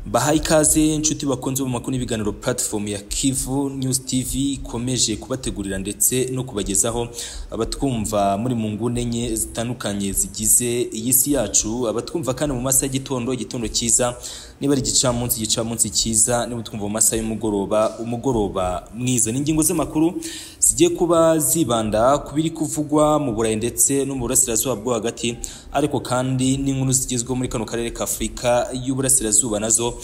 baha ikaze inshuti bakunze mu makuru n'ibiganiro platform ya Kivu News TV ikomeje kubategurira ndetse no kubagezaho abatwumva muri mu nguni enye zitandukanye zigize iyi si yacu abatwumva kandi mu masaha y'igitondo igitondo cyiza niba ari igicamunsi igicamunsi cyiza niba twumva mu masaha y'umugoroba umugoroba mwiza ni ingingo z'amakuru zigiye kuba zibanda ku biri kuvugwa mu Burayi ndetse no mu burasirazuba bwo hagati ariko kandi n'inkuru zigezweho muri kano karere ka Afurika y'uburasirazuba nazo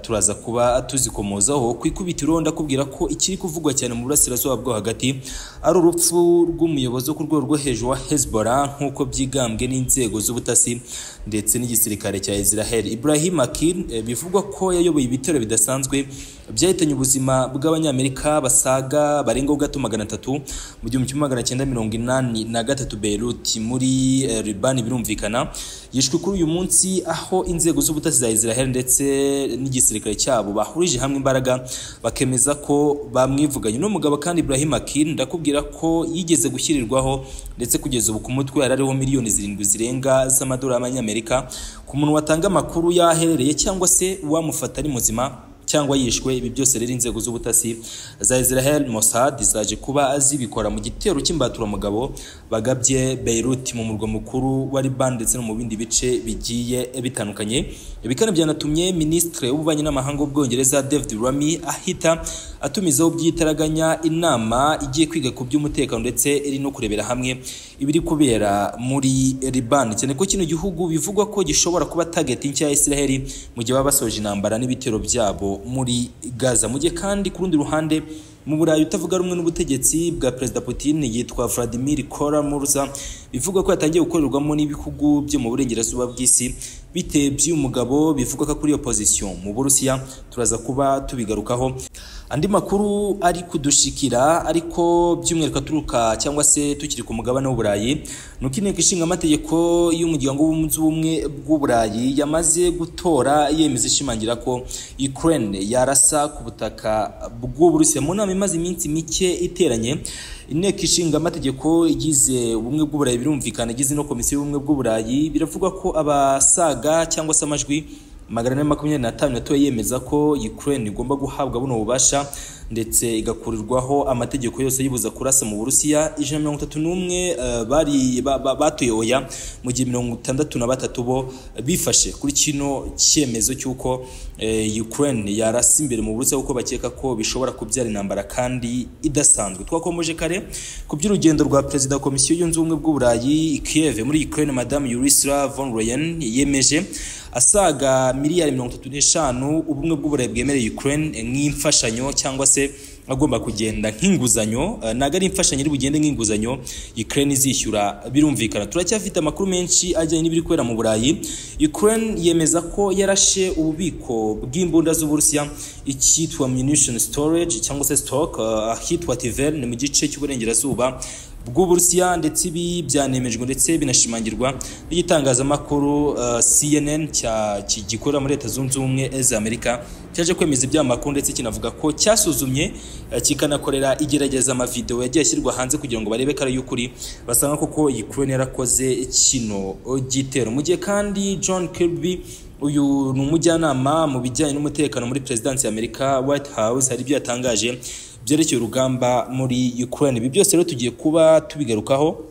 turaza kuba tuzikomozaho ku ikubitiro ndakubwira ko ikiri kuvugwa cyane mu burasirazuba bwo hagati ari urupfu rw'umuyobozi wo ku rwego rwo hejuru wa Hezbollah nk'uko byigambwe n'inzego z'ubutasi ndetse n'igisirikare cya Israel Ibrahim Akil bivugwa ko yayoboye ibitero bidasanzwe byahitanye ubuzima bw'abanyamerika basaga barengaho gato magana atatu mu gihumbi kimwe magana cyenda mirongo inani na gatatu Beirut muri Libani birumvikana yishwe kuri uyu munsi aho inzego z'ubutasi za Israel ndetse n'igisirikare cyabo bahurije hamwe imbaraga bakemeza ko bamwivuganye uno mugabo kandi Ibrahim Akin ndakubwira ko yigeze gushyirirwaho ndetse kugeza ubu ku mutwe yari ariho miliyoni zirindwi zirenga z'amadolari y'amanyamerika ku muntu watanga amakuru yaherereye cyangwa se uwamufata ari muzima cyangwa yishwe ibi byose rero inzego z'ubutasi za Israel Mossad zaje kuba azibikora mu gitero cy'imbaturamugabo bagabye Beirut mu murwa mukuru wa Liban ndetse no mu bindi bice bigiye bitandukanye ibi kandi byanatumye Minisitiri w'ububanyi n'amahanga w'Ubwongereza David Rami ahita atumizaho byitaraganya inama igiye kwiga ku by'umutekano ndetse iri no kurebera hamwe ibiri kubera muri Liban cyane ko kino gihugu bivugwa ko gishobora kuba target nshya ya Israel mu gihe baba basoje intambara n'ibitero byabo muri Gaza mu gihe kandi ku rundi ruhande mu Burayi utavuga rumwe n'ubutegetsi bwa Perezida Putin yitwa Vladimir Kara-Murza bivuga ko yatangiye gukorerwamo n'ibihugu byo mu burengerazuba bw'isi bite by'uyu mugabo bivuga ko kuri iyo pozisiyo mu Burusiya turaza kuba tubigarukaho andi makuru ari kudushikira ariko by'umwihariko aturuka cyangwa se tukiri ku mugabane w'uburayi ni uko inteko ishinga amategeko y'umuryango w'ubunzi ubumwe bw'uburayi yamaze gutora yemeza ishimangira ko Ukraine yarasa ku butaka bw'uburusiya mu nama imaze iminsi mike iteranye inteko ishinga amategeko igize ubumwe bw'uburayi birumvikana igize no komisiyo y'ubumwe bw'uburayi biravuga ko abasaga cyangwa se amajwi magana ane makumyabiri n'atanu yatoye yemeza ko Ukraine igomba guhabwa buno bubasha ndetse igakurirwaho amategeko yose yibuza kurasa mu Burusiya ijana mirongo itatu n'umwe bari batuye oya mu gihe mirongo itandatu na batatu bo bifashe kuri kino cyemezo cy'uko Ukraine yarasa imbere mu Burusiya kuko bakeka ko bishobora kubyara intambara kandi idasanzwe twakomeje kare ku by'urugendo rwa perezida wa komisiyo yunze ubumwe bw'uburayi Kiev muri Ukraine madame Ursula von Leyen yemeje asaga miliyari mirongo itatu n'eshanu ubumwe bw'uburayi bwemereye Ukraine nk'imfashanyo cyangwa se agomba kugenda nk'inguzanyo ntabwo ari imfashanyo iri bugende nk'inguzanyo Ukraine izishyura birumvikana turacyafite amakuru menshi ajyanye n'ibiri kubera mu Burayi Ukraine yemeza ko yarashe ububiko bw'imbunda z'Uburusiya icyitwa munition storage cyangwa se stock ahitwa Tiverne mu gice cy'uburengerazuba bw'uburusiya ndetse ibi byanemejwe ndetse binashimangirwa n'igitangazamakuru uh, CNN cya gikorera muri Leta Zunze Ubumwe za Amerika cyaje kwemeza ibyamakuru ndetse kinavuga ko cyasuzumye uh, kikanakorera igerageza amavideo yagiye ashyirwa hanze kugira ngo barebe ko ari y'ukuri basanga koko Ukraine yarakoze kino gitero mu gihe kandi John Kirby uyu ni umujyanama mu bijyanye n'umutekano muri perezidansi ya Amerika White House hari ibyo yatangaje byerekeye urugamba muri Ukraine ibi byose rero tugiye kuba tubigarukaho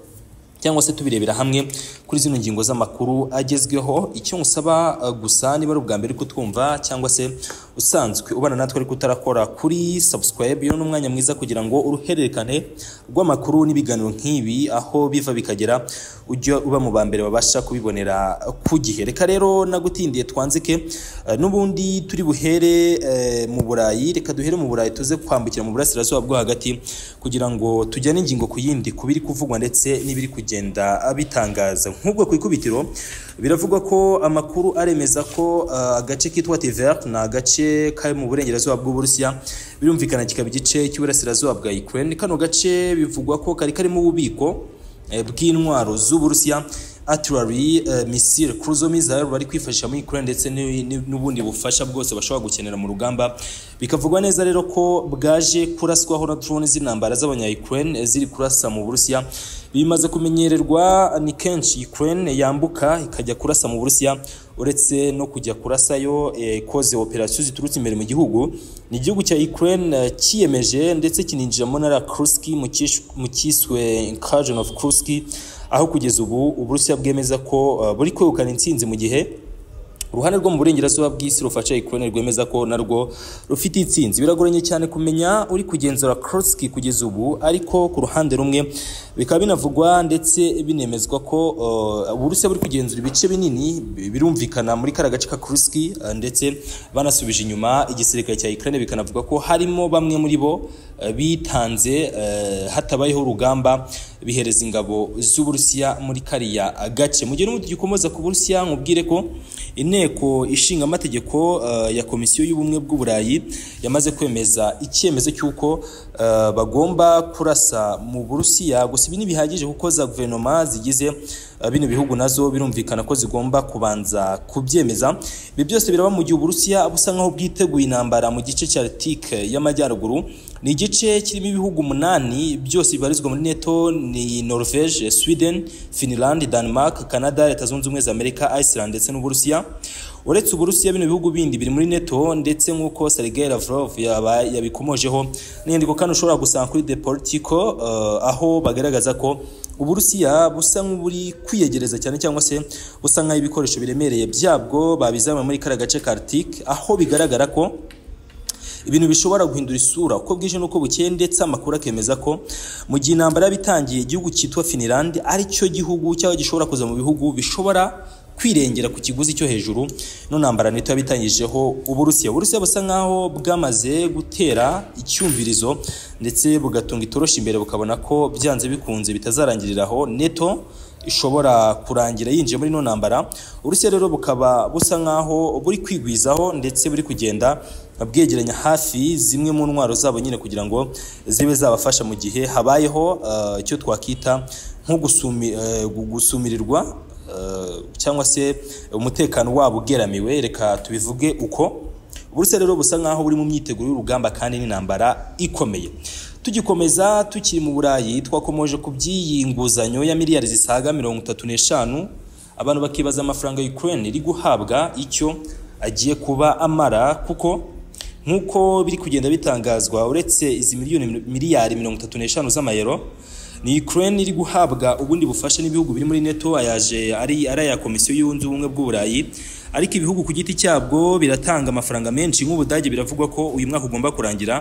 cyangwa se tubirebera hamwe kuri zino ngingo z'amakuru agezweho icyo ngusaba gusa niba ari ubwa mbere ko twumva cyangwa se usanzwe ubana natwe ariko utarakora kuri subscribe iyo ni umwanya mwiza kugira ngo uruhererekane rw'amakuru n'ibiganiro nk'ibi aho biva bikagera ujya uba mu ba mbere babasha kubibonera ku gihe reka rero nagutindiye twanzike n'ubundi turi buhere mu burayi reka duhere mu burayi tuze kwambukira mu burasirazuba bwo hagati kugira ngo tujyane ingingo ku yindi ku biri kuvugwa ndetse n'ibiri kugenda bitangaza nk'ubwo ku ikubitiro biravugwa ko amakuru aremeza ko agace kitwa Tver ni agace kari mu burengerazuba bw'uburusiya birumvikana kikaba igice cy'uburasirazuba bwa Ukraine kano gace bivugwa ko kari karimo ububiko bw'intwaro z'uburusiya artillery uh, missile cruise missile bari kwifashisha muri Ukraine ndetse n'ubundi bufasha bwose bashobora gukenera mu rugamba bikavugwa neza rero ko bwaje kuraswaho na drone z'intambara z'abanya Ukraine ziri kurasa mu Burusiya bimaze kumenyererwa ni kenshi Ukraine yambuka ikajya kurasa mu Burusiya uretse no kujya kurasayo ikoze operasiyo ziturutse imbere mu gihugu ni igihugu cya Ukraine eh, kiyemeje ndetse kininjiramo na la Kursk mu kish- mu kiswe incursion of Kursk aho kugeza ubu Uburusiya bwemeza ko eh, buri kwegukana intsinzi mu gihe uruhande rwo mu burengerazuba bw'isi rufasha Ukraine rwemeza ko narwo rufite intsinzi biragoranye cyane kumenya uri kugenzura Kursk kugeza ubu ariko ku ruhande rumwe bikaba binavugwa ndetse binemezwa ko uh, Uburusiya buri kugenzura ibice binini bi- birumvikana muri kara gace ka Kursk uh, ndetse banasubije inyuma igisirikare cya Ukraine bikanavuga ko harimo bamwe muri bo uh, bitanze uh, hatabayeho urugamba bihereza ingabo z'Uburusiya muri kariya gace mu gihe n'ubundi gikomoza ku Burusiya nkubwire ko inteko ishinga amategeko eh, ya komisiyo y'ubumwe bw'uburayi yamaze kwemeza icyemezo cy'uko eh, bagomba kurasa mu Burusiya gusa ibi ntibihagije kuko za guverinoma zigize eh, bino bihugu nazo birumvikana ko zigomba kubanza kubyemeza ibi byose biraba mu gihe Uburusiya busa nkaho bwiteguye intambara mu gice cya Arctique y'amajyaruguru ni igice kirimo ibihugu umunani byose bibarizwa muri neto ni norvege sweden finland denmark canada leta zunze ubumwe za amerika iceland ndetse n'uburusiya uretse uburusiya bino bihugu bindi biri muri neto ndetse nk'uko sergei lavrov yaba- yabikomojeho n'inyandiko kandi ushobora gusanga kuri the politico eh, aho bagaragaza ko Uburusiya busa nk'uburi kwiyegereza cyane cyangwa se busa nk'aho ibikoresho biremereye byabwo babizamura muri kariya gace ka Arctique aho bigaragara ko ibintu bishobora guhindura isura uko bwije n'uko bukeye ndetse amakuru akemeza ko mu gihe intambara yaba itangiye igihugu cyitwa Finland ari cyo gihugu cyaba gishobora kuza mu bihugu bishobora kwirengera ku kiguzi cyo hejuru no ntambara nito yabitangijeho Uburusiya Uburusiya busa nkaho bwamaze gutera icyumvirizo ndetse bugatunga itoroshi imbere bukabona ko byanze bikunze bitazarangirira aho neto ishobora kurangira yinjiye muri ino ntambara urusiya rero bukaba busa nkaho buri kwigwizaho ndetse buri kugenda bwegeranya hafi zimwe mu ntwaro zabo nyine kugira ngo zibe zabafasha mu gihe habayeho eh, icyo twakwita nko gusumi- eh, gu- gusumirirwa eh, cyangwa se umutekano wabo ugeramiwe reka tubivuge uko Uburusiya rero busa nkaho buri mu myiteguro y'urugamba kandi n'intambara ikomeye tugikomeza tukiri mu burayi twakomoje ku by'iyi nguzanyo ya miliyari zisaga mirongo itatu n'eshanu abantu bakibaza amafaranga Ukraine iri guhabwa icyo agiye kuba amara kuko nk'uko biri kugenda bitangazwa uretse izi miliyoni miliyari mirongo itatu n'eshanu z'amayero ni Ukraine iri guhabwa ubundi bufasha n'ibihugu biri muri NATO ayaje ari ari aya komisiyo yunze ubumwe bw'uburayi ariko ibihugu ku giti cyabwo biratanga amafaranga menshi nk'ubudage biravugwa ko uyu mwaka ugomba kurangira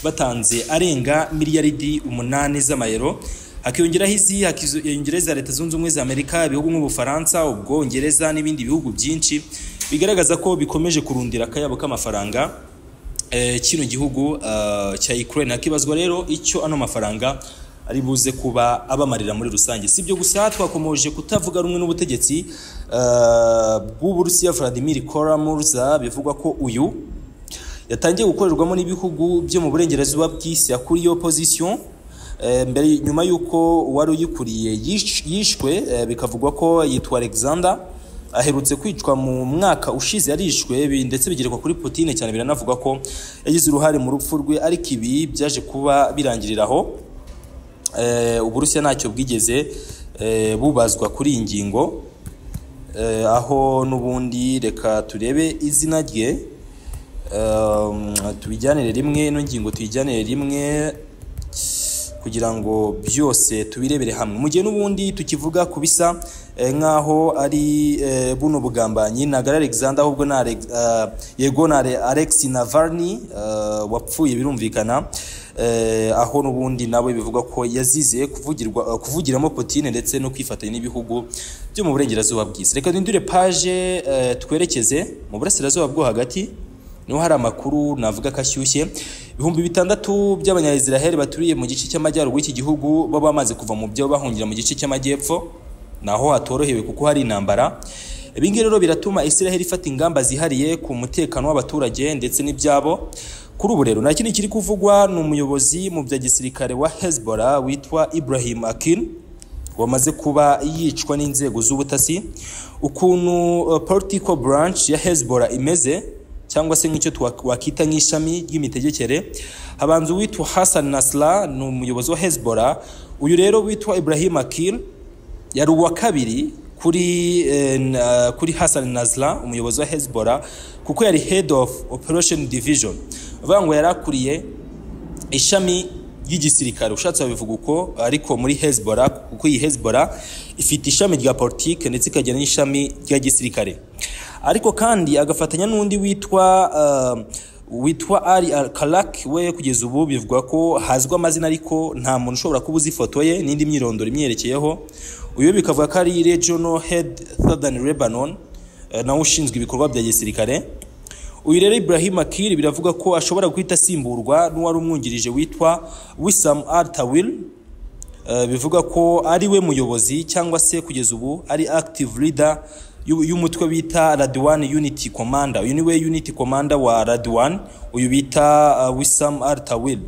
batanze arenga miliyaridi umunani z'amayero hakiyongeraho izi hakiyongeraho iza leta zunze ubumwe za Amerika ibihugu nk'ubufaransa ubwongereza n'ibindi bihugu byinshi bigaragaza ko bikomeje kurundira akayabo k'amafaranga eh, kino gihugu eh, cya Ukraine hakibazwa rero icyo ano mafaranga ari buze kuba abamarira muri rusange si byo gusa twakomoje kutavuga rumwe n'ubutegetsi eh, bw'Uburusiya Vladimir Kara-Murza bivugwa ko uyu yatangiye gukorerwamo n'ibihugu byo mu burengerazuba bw'isi akuriye opposition eh, mbere nyuma y'uko uwari uyikuriye yish- yishwe eh, bikavugwa ko yitwa Alexander aherutse kwicwa mu mwaka ushize yarishwe bi- ndetse bigerekwa kuri Putin cyane biranavuga ko yagize uruhare mu rupfu rwe ariko ibi byaje kuba birangirira aho Eh, Uburusiya ntacyo bwigeze eh, bubazwa kuri iyi ngingo Eh, aho n'ubundi reka turebe izina rye Um, tubijyanire rimwe ino ngingo tuyijyanire rimwe kugira ngo byose tubirebere hamwe mu gihe n'ubundi tukivuga ku bisa eh, nk'aho ari eh, buno bugambanyi ntabwo ari Alexander ahubwo ni Alex- eh, yego na Alex Navalny eh, wapfuye birumvikana eh, aho n'ubundi nawe bivugwa ko yazize kuvugirwa eh, kuvugiramo Putin ndetse no kwifatanya n'ibihugu byo mu burengerazuba bw'isi reka duhindure page eh, twerekeze mu burasirazuba bwo hagati niho hari amakuru navuga ko ashyushye ibihumbi bitandatu by'abanyayisiraheli baturiye mu gice cy'amajyaruguru y'iki gihugu baba bamaze kuva mu byo bahungira mu gice cy'amajyepfo naho hatorohewe kuko hari intambara ibi ngibi rero biratuma isiraheli ifata ingamba zihariye ku mutekano w'abaturage ndetse n'ibyabo kuri ubu rero nta kindi kiri kuvugwa ni umuyobozi mu bya gisirikare wa Hezbollah witwa Ibrahim Akin wamaze kuba yicwa n'inzego z'ubutasi ukuntu eh, political branch ya Hezbollah imeze cyangwa se nk'icyo twa- wakita nk'ishami ry'imitegekere habanza uwitwa Hassan Nasrallah ni umuyobozi wa Hezbollah uyu rero witwa Ibrahim Akil yari uwa kabiri kuri eh, na- kuri Hassan Nasrallah umuyobozi wa Hezbollah kuko yari head of operation division avuga ngo yari akuriye ishami ry'igisirikare ushatse wabivuga uko ariko muri Hezbollah kuko iyi Hezbollah ifite ishami rya politike ndetse ikagira n'ishami rya gisirikare ariko kandi agafatanya n'undi witwa uh, witwa Ali Al-Kalak we kugeza ubu bivugwa ko hazwi amazina ariko nta muntu ushobora kuba uzi ifoto ye n'indi myirondoro imyerekeyeho uyu bikavuga ko ari Regional Head Southern Lebanon eh, nawe ushinzwe ibikorwa bya gisirikare uyu rero Ibrahim Akiri biravuga ko ashobora guhita asimburwa n'uwari umwungirije witwa Wissam Al Tawil Eh, bivuga ko ari we muyobozi cyangwa se kugeza ubu ari active leader y'u- y'umutwe bita Radwan Unity Commander uyu ni we Unity Commander wa Radwan uyu bita eh, Wissam Al Tawil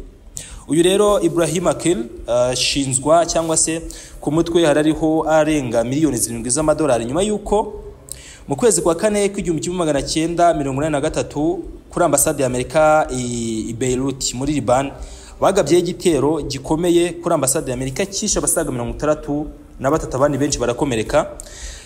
uyu rero Ibrahim Akil ashinzwa cyangwa se ku mutwe harariho arenga miliyoni zirindwi z'amadolari nyuma y'uko mu kwezi kwa kane k'igihumbi kimwe magana cyenda mirongo inani na gatatu kuri ambasade y'amerika i i Beirut muri Liban bagabyeho igitero gikomeye kuri ambasade y'amerika cyishe abasaga mirongo itandatu na batatu abandi benshi barakomereka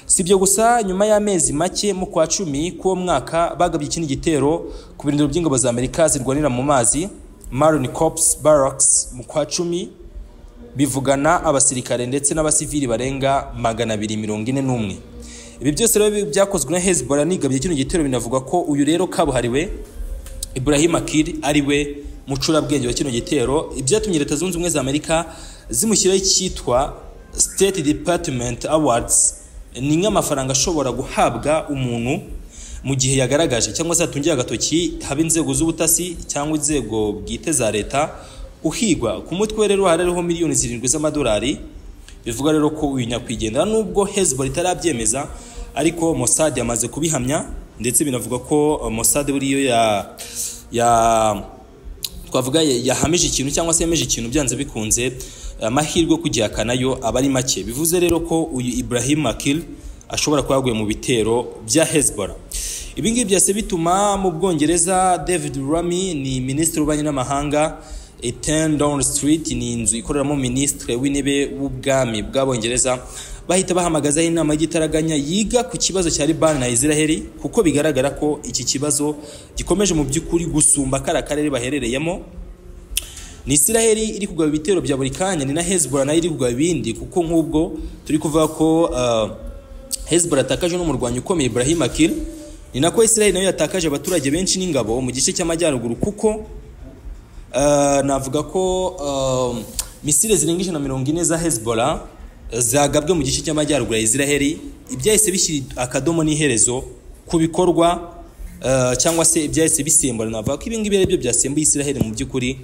si ibyo gusa nyuma y'amezi make mu kwa cumi k'uwo mwaka bagabye ikindi gitero ku birindiro by'ingabo za amerika zirwanira mu mazi Marine Corps Barracks mu kwa cumi bivugana abasirikare ndetse n'abasivili barenga magana abiri mirongo ine n'umwe ibi byose rero bi- byakozwe na hezbollah nigabye kino gitero binavuga ko uyu rero kabuhariwe ibrahim akir ari we mucurabwenge wa kino gitero ibyatumye leta zunze ubumwe za amerika zimushyiraho icyitwa state department awards ni nk'amafaranga ashobora guhabwa umuntu mu gihe yagaragaje cyangwa se yatungiye agatoki haba inzego z'ubutasi cyangwa inzego bwite za leta uhigwa ku mutwe rero hariho miliyoni zirindwi z'amadolari bivuga rero ko uyu nyakwigendera nubwo Hezbollah itarabyemeza ariko Mossad yamaze kubihamya ndetse binavuga ko eh, Mossad buriyo ya ya twavuga ya- yahamije ikintu cyangwa se yemeje ikintu byanze bikunze amahirwe yo kugihakana yo aba ari make bivuze rero ko uyu Ibrahim Akil ashobora kuba yaguye mu bitero bya Hezbollah ibi ngibi byose bituma mu Bwongereza David Rami ni minisitiri w'ububanyi n'amahanga Ten Down Street ni inzu ikoreramo minisitiri w'intebe w'ubwami bw'abongereza bahita bahamagazaho inama y'igitaraganya yiga ku kibazo cya Libani na Israel kuko bigaragara ko iki kibazo gikomeje mu by'ukuri gusumba kariya karere baherereyemo ni Isiraheli iri kugaba ibitero bya buri kanya ni na Hezbollah nayo iri kugaba ibindi kuko nk'ubwo turi kuvuga ko uh, Hezbollah yatakaje n'umurwanyi ukomeye Ibrahim Akil ni nako Isiraheli nayo yatakaje abaturage benshi n'ingabo mu gice cy'amajyaruguru kuko uh, navuga ko uh, misile zirenga ijana na mirongo ine za Hezbollah uh, zagabwe mu gice cy'amajyaruguru ya Isiraheli ibyahise bishyira akadomo n'iherezo ku bikorwa uh, cyangwa se ibyahise bisimbura navuga ko ibi ngibi ari byo byasembuye Isiraheli mu by'ukuri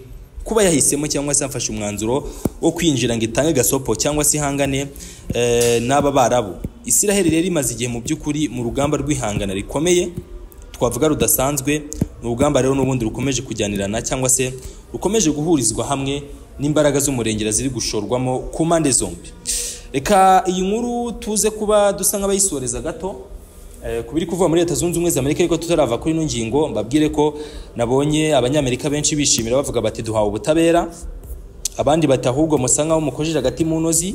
kuba yahisemo cyangwa se yafashe umwanzuro wo kwinjira ngo itange gasopo cyangwa se ihangane eh, n'aba barabu Isiraheli rero imaze igihe mu by'ukuri mu rugamba rw'ihangana rikomeye twavuga rudasanzwe ni urugamba rero n'ubundi rukomeje kujyanirana cyangwa se rukomeje guhurizwa hamwe n'imbaraga z'umurengera ziri gushorwamo ku mpande zombi reka iyi nkuru tuze kuba dusa nk'abayisoreza gato Eh, ku biri kuvuga muri leta zunze ubumwe za amerika ariko tutarava kuri ino ngingo mbabwire ko nabonye abanyamerika benshi bishimira bavuga bati duhawe ubutabera abandi bati ahubwo musa nkaho mukojeje agati mu ntozi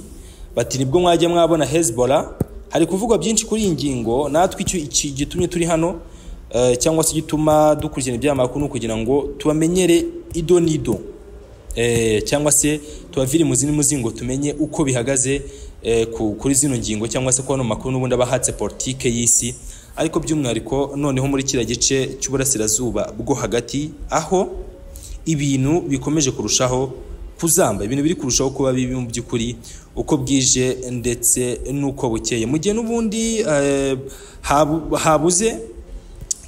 bati nibwo mwajya mwabona hezbollah hari kuvugwa byinshi kuri iyi ngingo natwe icyo iki gitumye turi hano eh, cyangwa se gituma dukurikirana ibyamakuru ni ukugira ngo tubamenyere ido n'ido eh, cyangwa se tubavire mu zindi muzingo tumenye uko bihagaze eh, ku- kuri zino ngingo cyangwa se kubona makuru n'ubundi abahatse politike y'isi ariko by'umwihariko noneho muri kiriya gice cy'uburasirazuba bwo hagati aho ibintu bikomeje kurushaho kuzamba ibintu biri kurushaho kuba bibi mu by'ukuri uko bwije ndetse n'uko bukeye mu gihe n'ubundi eh, habu- habuze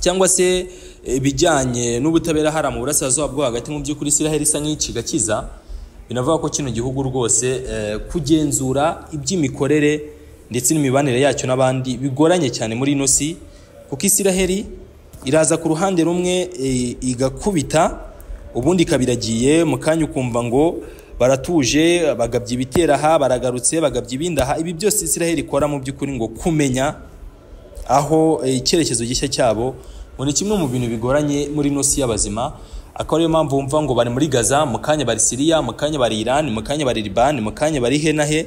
cyangwa se ibijyanye n'ubutabera hari mu burasirazuba bwo hagati mu by'ukuri Isiraheli isa nk'iciga kiza binavuga ko kino gihugu rwose eh, kugenzura iby'imikorere ndetse n'imibanire yacyo n'abandi bigoranye cyane muri ino si kuko Isiraheli iraza ku ruhande rumwe eh, igakubita ubundi ikaba iragiye mu kanya ukumva ngo baratuje bagabye ibitera aha baragarutse bagabye ibindi aha ibi byose Isiraheli ikora mu by'ukuri ngo kumenya aho eh, icyerekezo gishya cyabo ngo ni kimwe mu bintu bigoranye muri ino si y'abazima akaba ariyo mpamvu wumva ngo bari muri gaza mu kanya bari siriya mu kanya bari irani mu kanya bari libani mu kanya bari he na he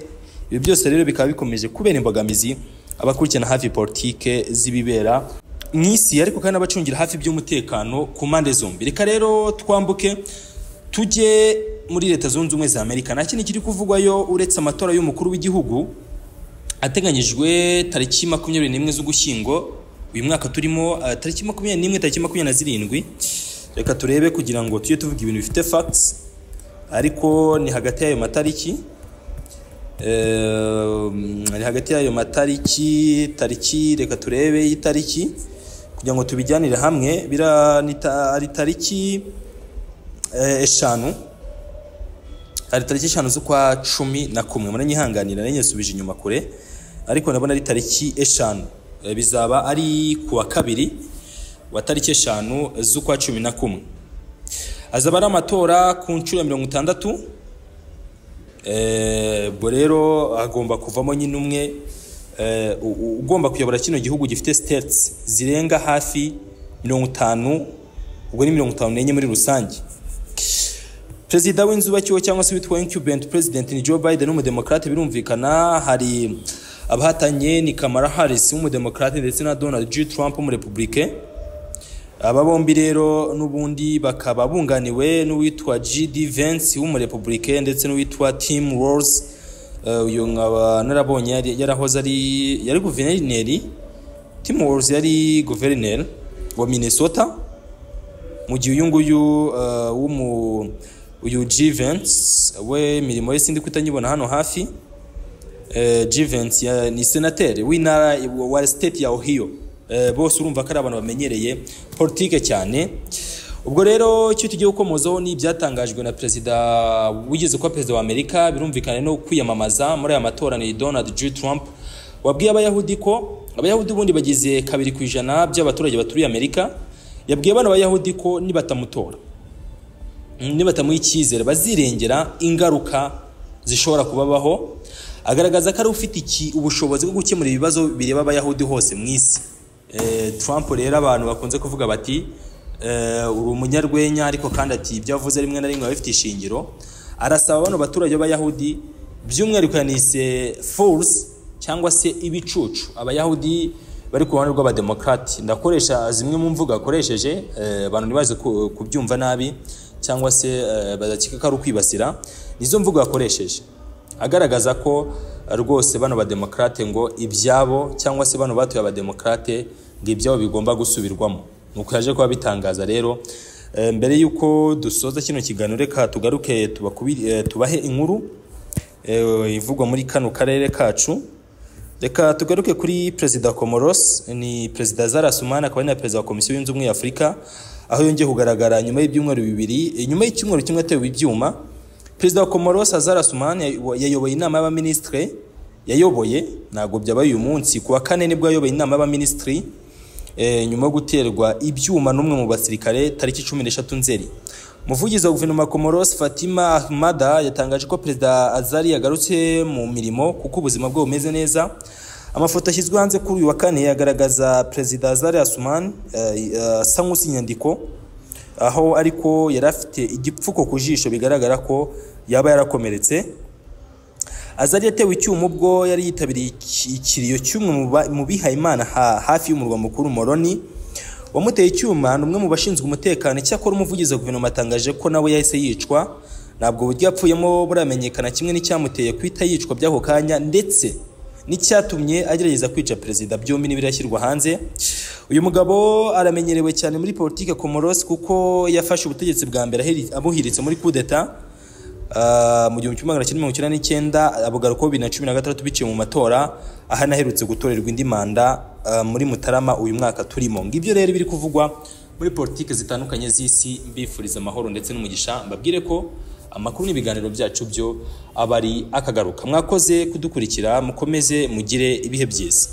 ibi byose rero bikaba bikomeje kubera imbogamizi abakurikirana hafi politike z'ibibera mu isi ariko kandi n'abacungira hafi by'umutekano ku mpande zombi reka rero twambuke tujye muri leta zunze ubumwe za amerika nta kindi kiri kuvugwayo uretse amatora y'umukuru w'igihugu ateganyijwe tariki makumyabiri n'imwe z'ugushyingo uyu mwaka turimo ah, tariki makumyabiri n'imwe tariki makumyabiri na zirindwi reka turebe kugira ngo tujye tuvuga ibintu bifite facts ariko ni hagati y'ayo matariki Eh, ni hagati y'ayo matariki tariki reka turebe y'itariki kugira ngo tubijyanire hamwe bira ni ta- ari tariki eh, eshanu hari tariki eshanu z'ukwa cumi na kumwe muranyihanganira nanjye nsubije inyuma kure ariko ndabona ari tariki eshanu Eh, bizaba ari ku wa kabiri wa tariki eshanu z'ukwa cumi na kumwe azaba ari amatora ku nshuro ya mirongo itandatu Eh, ubwo rero hagomba kuvamo nyine umwe eh, u- u- ugomba kuyobora kino gihugu gifite states zirenga hafi mirongo itanu ubwo ni mirongo itanu n'enye muri rusange perezida w'inzu bakiwe cyangwa se witwa incumbent president ni joe biden w'umudemokrate birumvikana hari abahatanye ni kamala harris w'umudemokrate ndetse na donald j trump w'umurepublike aba bombi rero n'ubundi bakaba bunganiwe n'uwitwa J.D. Vance w'umurepublike ndetse n'uwitwa Tim Walz Eh, uyu nkaba narabonye yari- yarahoze ari yari guverineri Tim Walz yari guverineri wa Minnesota mu gihe uyu nguyu eh, w'umu uyu J. Vance we imirimo ye sindi kutanyibona hano hafi Eh, Jivency ya- ni senateri w'intara wa state ya Ohio Eh, bose urumva ko ari abantu bamenyereye politike cyane ubwo rero icyo tugiye gukomozaho ni ibyatangajwe na perezida wigeze kuba perezida wa Amerika birumvikane no kwiyamamaza muri aya matora ni Donald J Trump wabwiye abayahudi ko abayahudi ubundi bagize kabiri ku ijana by'abaturage baturiye Amerika yabwiye bano bayahudi ko nibatamutora nibatamuha icyizere bazirengera ingaruka zishobora kubabaho agaragaza ko ari ufite iki- ubushobozi bwo gukemura ibibazo bireba abayahudi hose mu isi Eh, trump rero abantu bakunze kuvuga bati eh, uri umunyarwenya ariko kandi ati ibyo avuze rimwe na rimwe biba bifite ishingiro arasaba bano baturage b'abayahudi by'umwihariko yanise force cyangwa se ibicucu abayahudi bari ku ruhande rw'abademokarati ndakoresha zimwe mu mvugo yakoresheje eh, abantu ntibaze ku- kubyumva nabi cyangwa se eh, bagakeka ko ari ukwibasira nizo mvugo yakoresheje agaragaza ko eh, rwose bano bademokarate ngo ibyabo cyangwa se bano batuye abademokarate ngo ibyabo bigomba gusubirwamo ni uko yaje kuba bitangaza rero Eh, mbere y'uko dusoza kino kiganiro reka tugaruke tubakubi- eh, tubahe inkuru eh, ivugwa muri kano karere kacu reka tugaruke kuri perezida comoros ni perezida zara sumana akaba ari na perezida wa komisiyo yunze ubumwe ya afurika aho yongeye kugaragara nyuma y'ibyumweru bibiri eh, nyuma y'icyumweru kimwe atewe ibyuma perezida wa comoros azara sumana yayoboye inama y'abaminisitiri yayoboye ntabwo byabaye uyu munsi ku wa kane nibwo yayoboye inama y'abaminisitiri eh, nyuma yo guterwa ibyuma n'umwe mu basirikare tariki cumi n'eshatu nzeri umuvugizi wa guverinoma ya comoros fatima ahmada yatangaje ko perezida azari yagarutse mu mirimo kuko ubuzima bwe bumeze neza amafoto ashyizwe hanze kuri uyu wa kane yagaragaza perezida azari asuman eh, eh, asa nk'usa inyandiko aho ariko yari afite igipfuko ku jisho bigaragara ko yaba yarakomeretse azari yatewe icyuma ubwo yari yitabiriye iki- ikiriyo cy'umwe mu ba- mu bihayimana ha- hafi y'umurwa mukuru moroni wamuteye icyuma ni umwe mu bashinzwe umutekano icyakora umuvugizi wa guverinoma atangaje ko nawe yahise yicwa ntabwo uburyo yapfuyemo buramenyekana kimwe n'icyamuteye guhita yicwa by'ako kanya ndetse n'icyatumye agerageza kwica perezida byombi n'ibirashyirwa hanze uyu mugabo aramenyerewe cyane muri politike Comoros kuko yafashe ubutegetsi bwa mbere aheri- abuhiritse muri kudeta mu gihumbi kimwe magana cyenda mirongo icyenda n'icyenda abugarukaho bibiri na cumi na gatandatu biciye mu matora aho anaherutse gutorerwa indi manda ah, muri mutarama uyu mwaka turimo ngibyo rero biri kuvugwa muri politike zitandukanye z'isi mbifuriza amahoro ndetse n'umugisha mbabwire ko amakuru n'ibiganiro byacu byo aba ari akagaruka mwakoze kudukurikira mukomeze mugire ibihe byiza